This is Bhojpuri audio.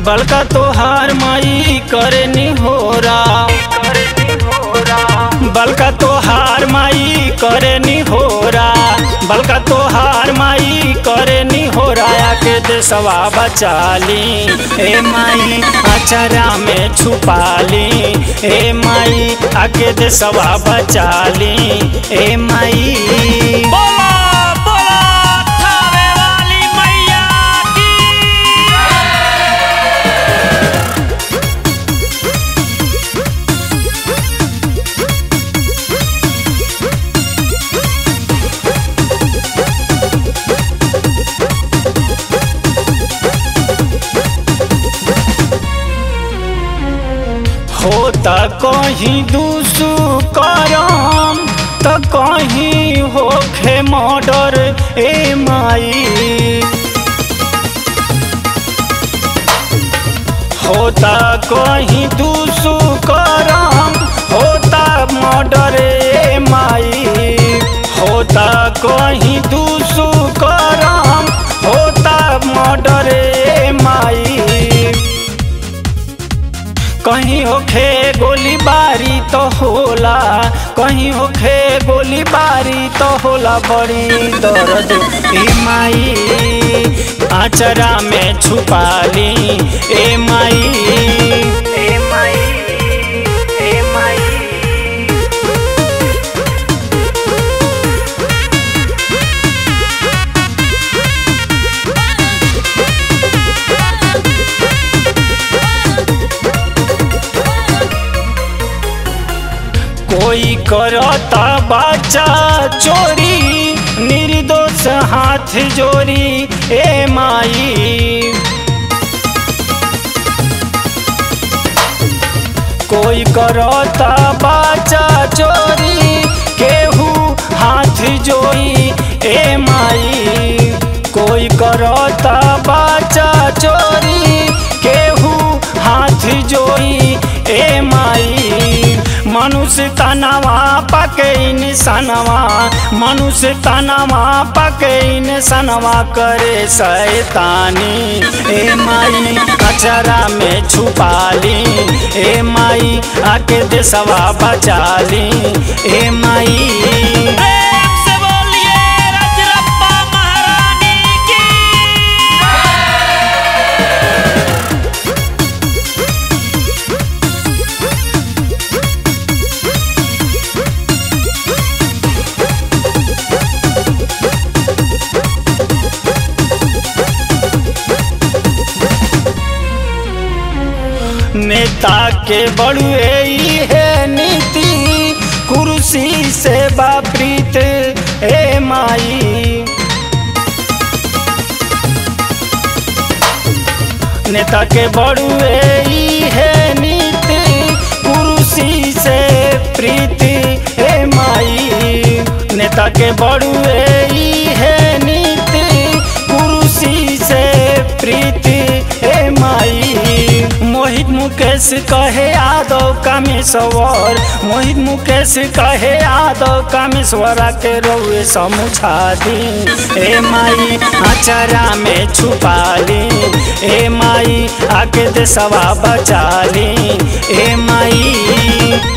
बलका तोहार माई करे निहोरा बलका तोहार माई करे निहोरा बलका तोहार माई करे निहोरा के देसवा बचाली ए माई अचरा में छुपाली ए माई आके देसवा बचाली ए माई बोला बोला थावे वाली मैया की होता कहीं दूसू करम त कहीं होखे मर्डर ए माई होता कहीं दूसू करम होता मर्डर ए माई होता कहीं दूसू करम होता मर्डर ए माई कहीं होखे गोली बारी तो होला कहीं होखे गोली बारी तो होला बड़ी दर्द ए माई आचरा में छुपाली ए माई ए माई ए माई कोई करता बच्चा चोरी निर्दोष हाथ जोरी ए माई कोई करता बच्चा चोरी केहू हाथ जोई ए माई कोई करता बच्चा चोरी केहू हाथ जोई ए माई मनुष्य तनवा पके निशानवा मनुष्य तनवा पके निशानवा करे शैतानी ए माई अचरा में छुपाली ए माई आके देसवा बचाली ए माई प्रेम से बोलिए रजरप्पा महारानी की नेता के बड़ुए ई है नीति कुर्सी से बाप्रीत ए माई नेता के बड़ुए ई है नीति कुर्सी से प्रीति ए माई नेता के बड़ुए ई है नीति कुर्सी से प्रीति ए माई मोहित मुकेश कहे यादव कामेश्वर मोहित मुकेश कहे यादव कामेश्वर के रउए समुझा दी ए माई अचरा में छुपाली ए माई आके देसवा बचाली ए माई